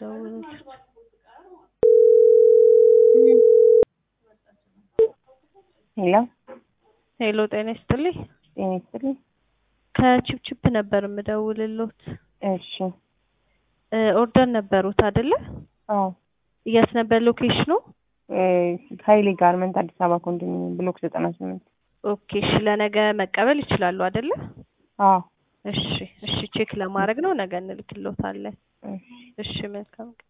ልደውልልህ። ሄሎ ሄሎ ጤና ይስጥልኝ። ጤና ይስጥልኝ። ከቺፕቺፕ ነበር የምደውልሎት። እሺ እ ኦርደር ነበሩት አይደለ? አዎ የት ነበር ሎኬሽኑ? እ ሀይሌ ጋርመንት አዲስ አበባ ኮንዶሚኒየም ብሎክ ዘጠና ስምንት ኦኬ እሺ ለነገ መቀበል ይችላሉ አይደለ? አዎ እሺ እሺ ቼክ ለማድረግ ነው ነገ እንልክሎታለን። እሺ እሺ መልካም ቀን